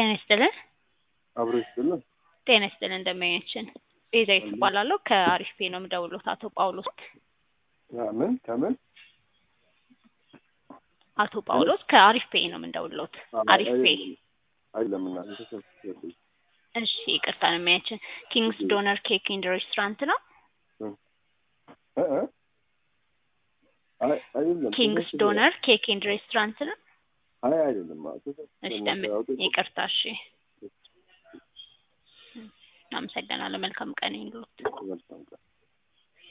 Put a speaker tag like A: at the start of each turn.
A: ጤና ይስጥልን።
B: አብሮ ይስጥልን።
A: ጤና ይስጥልን እንደምናችን ቤዛዊት እባላለሁ ከአሪፍ ፔ ነው የምደውሉት አቶ ጳውሎስ
B: ምን ከምን
A: አቶ ጳውሎስ ከአሪፍ ፔ ነው የምንደውሉት አሪፍ ፔ
B: አይደለም እና ተሰብስበልኝ
A: እሺ ይቅርታ ነው የሚያችን ኪንግስ ዶነር ኬክ ኤንድ ሬስቶራንት ነው
B: አይደለም
A: ኪንግስ ዶነር ኬክ ኤንድ ሬስቶራንት ነው
B: አይ አይደለም
A: እሺ ደም- ይቅርታ እሺ አመሰግናለሁ መልካም ቀን ይሁንልዎት
B: መልካም ቀን